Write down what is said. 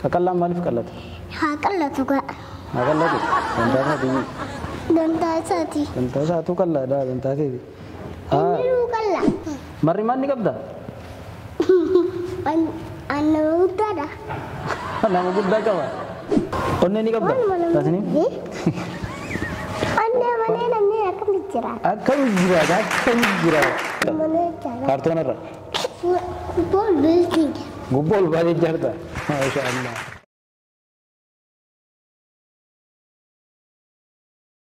Qaqallaan maaliif qallata? haa qallatu gaa Haa qallatu. Dantaa isaatii. dantaa isaati Dantaa isaatu qallaadha. Dantaa keeti. Haa. inuu qalla Marri maal ni qabda? annama guddaadha Nama guddaa qaba. Onnee ni qabda? Taasiniin? annee malee namni akkamitti jira Akkam jiraata? Akkam jiraata? malee jira Kaartoonarra. bool biltiin Gubboo ol baatee ijaarta. Maasha Allah.